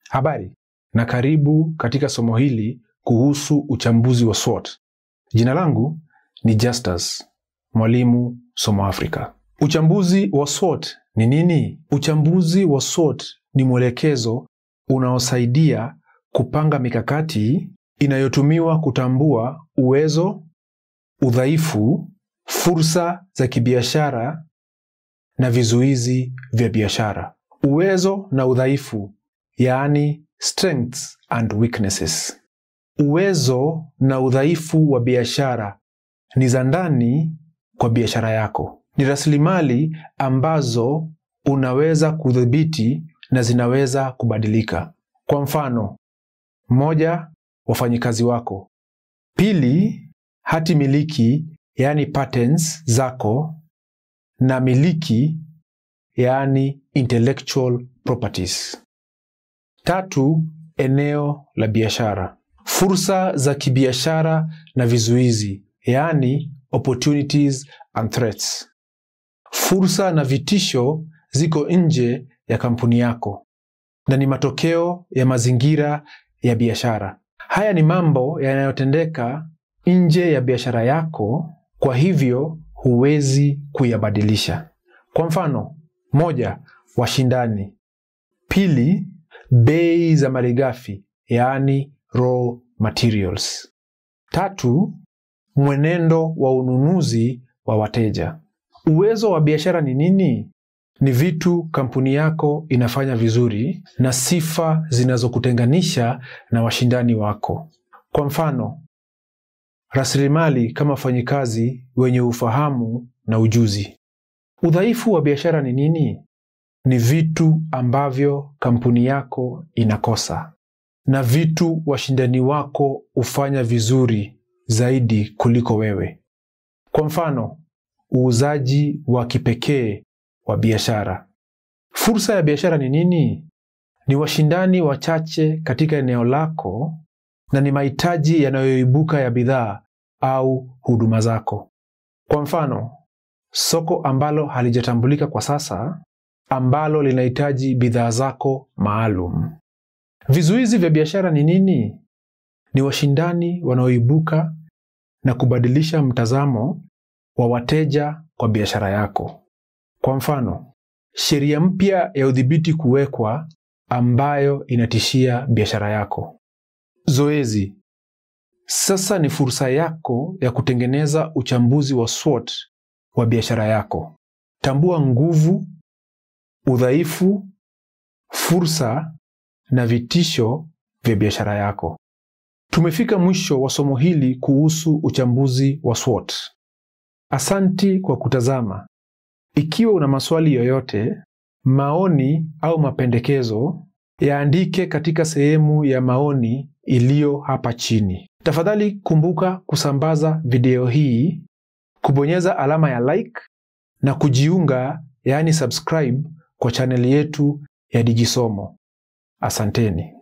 Habari na karibu katika somo hili kuhusu uchambuzi wa SWOT. Jina langu ni Justus, mwalimu Somo Afrika. Uchambuzi wa SWOT ni nini? Uchambuzi wa SWOT ni mwelekezo unaosaidia kupanga mikakati inayotumiwa kutambua uwezo, udhaifu, fursa za kibiashara na vizuizi vya biashara. Uwezo na udhaifu, yaani strengths and weaknesses. Uwezo na udhaifu wa biashara ni za ndani kwa biashara yako. Ni rasilimali ambazo unaweza kudhibiti na zinaweza kubadilika. Kwa mfano, moja, wafanyikazi wako; pili, hati miliki yaani patents zako na miliki yaani intellectual properties. Tatu, eneo la biashara, fursa za kibiashara na vizuizi yaani opportunities and threats. Fursa na vitisho ziko nje ya kampuni yako na ni matokeo ya mazingira ya biashara. Haya ni mambo yanayotendeka nje ya biashara yako, kwa hivyo huwezi kuyabadilisha. Kwa mfano, moja, washindani; pili, bei za malighafi yaani raw materials; tatu, mwenendo wa ununuzi wa wateja. Uwezo wa biashara ni nini? Ni vitu kampuni yako inafanya vizuri na sifa zinazokutenganisha na washindani wako. Kwa mfano, rasilimali kama wafanyikazi wenye ufahamu na ujuzi. Udhaifu wa biashara ni nini? Ni vitu ambavyo kampuni yako inakosa na vitu washindani wako hufanya vizuri zaidi kuliko wewe. Kwa mfano, uuzaji wa kipekee wa biashara. Fursa ya biashara ni nini? Ni washindani wachache katika eneo lako na ni mahitaji yanayoibuka ya bidhaa au huduma zako. Kwa mfano, soko ambalo halijatambulika kwa sasa ambalo linahitaji bidhaa zako maalum. Vizuizi vya biashara ni nini? Ni washindani wanaoibuka na kubadilisha mtazamo wa wateja kwa biashara yako. Kwa mfano, sheria mpya ya udhibiti kuwekwa ambayo inatishia biashara yako. Zoezi. Sasa ni fursa yako ya kutengeneza uchambuzi wa SWOT wa biashara yako. Tambua nguvu, udhaifu, fursa na vitisho vya biashara yako. Tumefika mwisho wa somo hili kuhusu uchambuzi wa SWOT. Asanti kwa kutazama. Ikiwa una maswali yoyote, maoni au mapendekezo, yaandike katika sehemu ya maoni iliyo hapa chini. Tafadhali kumbuka kusambaza video hii, kubonyeza alama ya like na kujiunga, yaani subscribe kwa chaneli yetu ya Digisomo. Asanteni.